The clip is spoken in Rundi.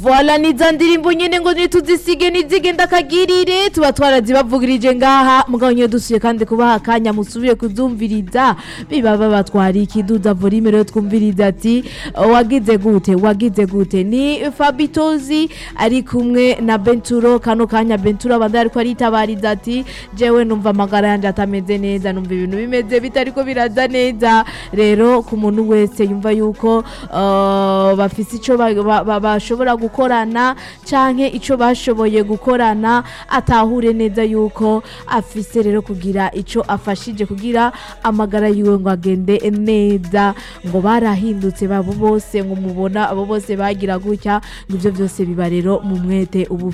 Voila ni za ndirimbo nyene ngo nituzisige nizigenda akagirire tuba twarazibavugirije ngaha mugabo nyine dusuye kandi kubaha akanya musubire kuzumviriza biba babatwara ikiduza volume rero twumviriza ati wagize gute wagize gute ni Fabitozi ari kumwe na Benturo kano kanya Benturo abandi ariko aritabariza ati jewe numva amagara yanje atameze neza numva ibintu bimeze bitariko biraza neza rero ku muntu wese yumva yuko uh, bafise ico ba- ba- ba- bashobora gukorana canke ico bashoboye gukorana atahure neza yuko afise rero kugira ico afashije kugira amagara yiwe ngo agende neza ngo barahindutse babo bose ngo mubona abo bose bagira gutya ngo ivyo byose biba rero mu mwete ubu